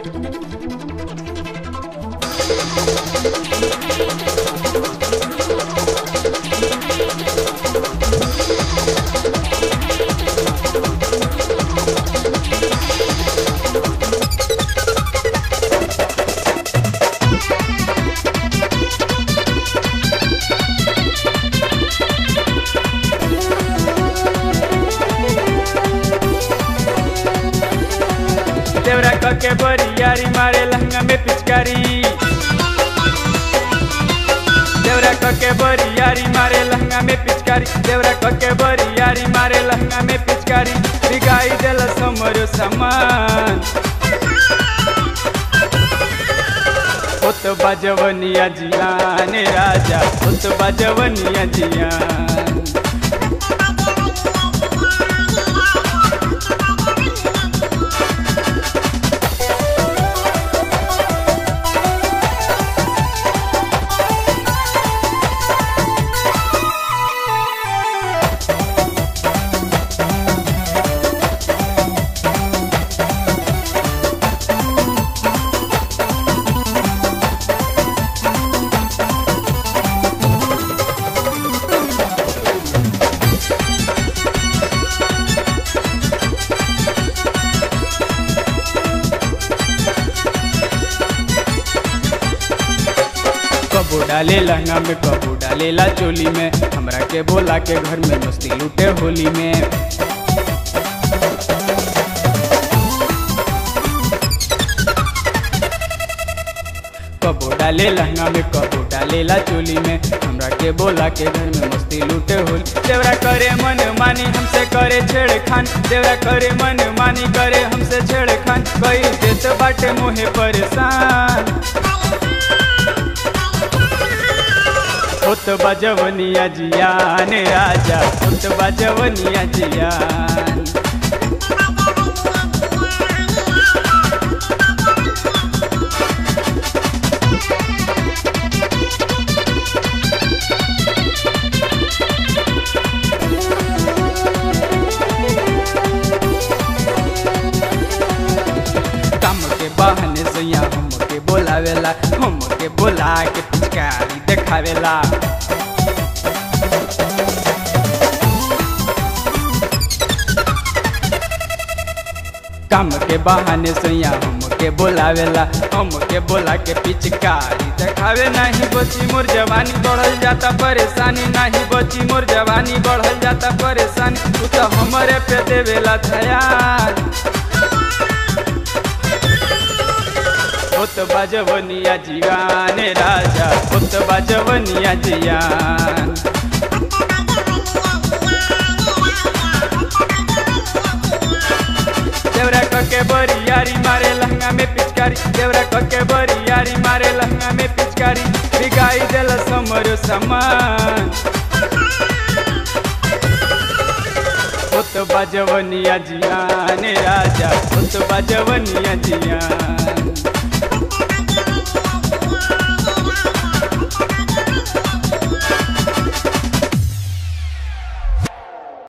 देवरा कके बरियारी मारे लहंगा में पिचकारी देवरा कके बरियारी मारे लहंगा में पिचकारी देवरा कके बरियारी मारे लहंगा में पिचकारी बिगाई देल समरो सामान होत बाजवनिया जियान राजा होत बाजवनिया जियान कबो डाले लहंगा में कबो डालेला चोली में हमरा के बोला के घर में मस्ती लूटे होली में कबो डाले लहंगा में कबो डालेला चोली में हमरा के बोला के घर में मस्ती लूटे होली देवरा करे मन मानी हमसे करे छेड़खान देवरा करे मन मानी करे हमसे छेड़खान कई देत बाटे मोहे परेशान होत बजवनिया जियान राजा होत बजवनिया जियान काम के बहाने से यहाँ हम के बोलावेला हम के बोला के पिचकारी देखावेला काम के बहाने से यहाँ हम के बोलावेला हम के बोला के पिचकारी देखावे नहीं बची मोर जवानी बढ़ल जाता परेशानी नहीं बची मोर जवानी बढ़ल जाता परेशानी तू तो हमरे पे देवेला ध्यान होत बाजवनिया जियान राजा होत बाजवनिया जियान देवरा कके बरियारी मारे लहंगा में पिचकारी देवरा कके बरियारी मारे लहंगा में पिचकारी बिगाई देल समरो सामान होत बाजवनिया जियान राजा होत बाजवनिया जियान